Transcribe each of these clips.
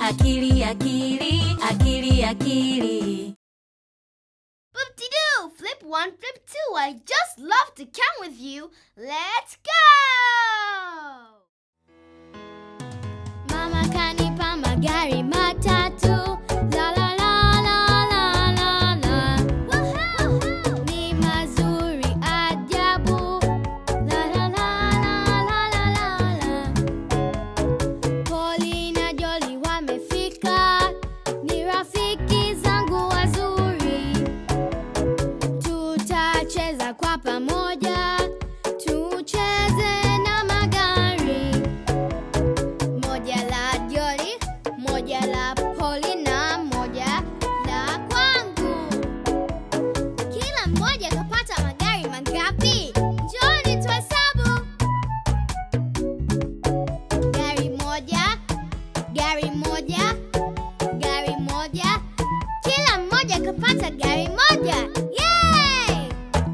akili akili akili akili Boop-de-doo! Flip one, flip two. I just love to come with you. Let's go! Mama kanipa magari matatu. La la la la la la la. Ni mazuri ajabu. La la la la la la la la. Poli na Joli wamefika. Ni rafiki zangu wazuri. Tutacheza kwa pamoja, tucheze na magari. Moja la Joli, moja la Poli na moja la kwangu. Kila mmoja kapata magari mangapi? Njoni tuhesabu. Gari moja, gari moja, gari moja. Kila mmoja kapata gari moja. Yay!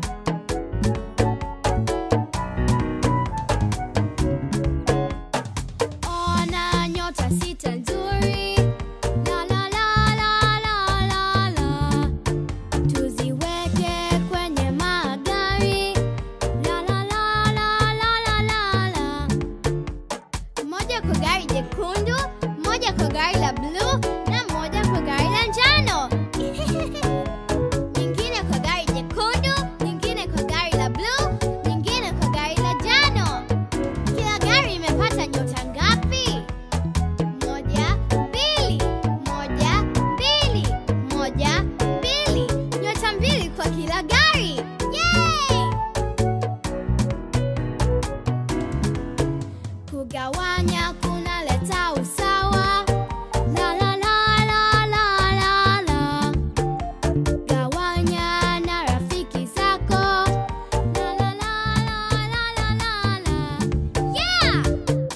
Ona nyota sita nzuri. La la la la la la la. Tuziweke kwenye magari. La la la la la la la la. Moja kwa gari jekundu, moja kwa gari la bluu na moja kwa gari la njano. Nyingine kwa gari jekundu, nyingine kwa gari la bluu, nyingine kwa gari la njano. Kila gari imepata nyota ngapi? Moja, mbili, moja, mbili, moja, mbili. Nyota mbili kwa kila gari. Yay! Kugawanya kunaleta usawa. La la la la la la la. Gawanya na rafiki zako. La la la la la la la la. Yeah!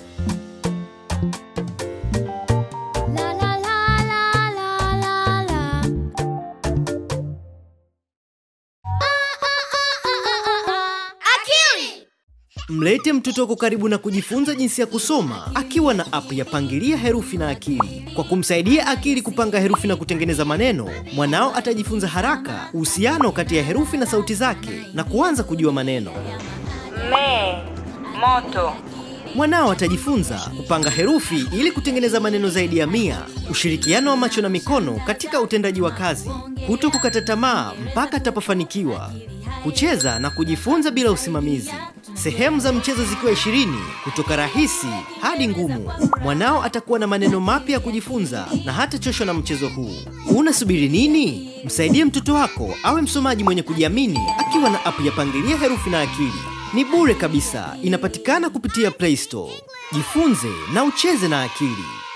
La la la la la la la. Ah, ah, ah, ah, ah, ah. Akili! Mlete mtoto wako karibu na kujifunza jinsi ya kusoma akiwa na app ya Pangilia Herufi na Akili. Kwa kumsaidia akili kupanga herufi na kutengeneza maneno, mwanao atajifunza haraka uhusiano kati ya herufi na sauti zake na kuanza kujua maneno. Me, moto. Mwanao atajifunza kupanga herufi ili kutengeneza maneno zaidi ya mia, ushirikiano wa macho na mikono katika utendaji wa kazi, kuto kukata tamaa mpaka atapofanikiwa, kucheza na kujifunza bila usimamizi, sehemu za mchezo zikiwa ishirini kutoka rahisi hadi ngumu. Mwanao atakuwa na maneno mapya ya kujifunza na hatachoshwa na mchezo huu. Unasubiri nini? Msaidie mtoto wako awe msomaji mwenye kujiamini akiwa na app ya Pangilia Herufi na Akili. Ni bure kabisa, inapatikana kupitia Play Store. Jifunze na ucheze na akili.